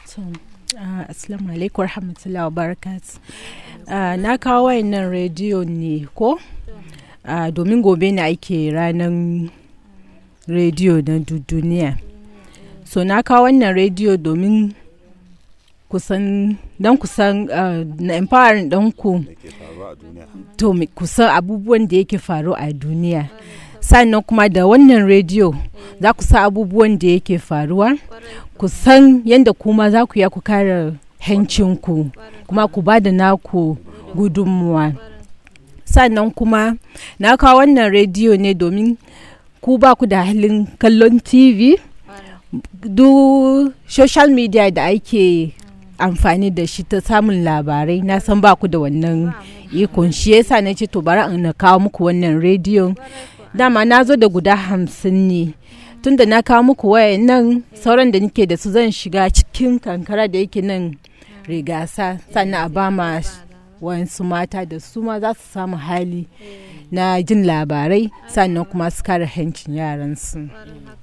Assalamu alaikum warahmatullahi wabarakatuh. Uh, na kawo wayannan rediyo ne ko? Uh, domin gobe ne ake ranar rediyo na duniya. So na kawo wannan rediyo domin kusan don kusan uh, na empowering ɗanku to kusan abubuwan da yake faru a duniya. sannan kuma da wannan rediyo za ku san abubuwan da yake faruwa ku san yadda kuma za ku ya ku kare hancinku kuma ku ba da naku gudunmuwa sannan kuma na kawo wannan rediyo ne domin ku ba ku da halin kallon tv duk social media da ake amfani da shi ta samun labarai na san ba ku da wannan ikon shi yasa na ce to bari na kawo muku wannan rediyon dama na zo da guda hamsin ne tunda na kawo muku waya nan sauran da nake da su zan shiga cikin kankara da yake nan rigasa sannan a ba ma wasu mata da su ma za su samu hali na jin labarai sannan kuma su kare hancin yaransu.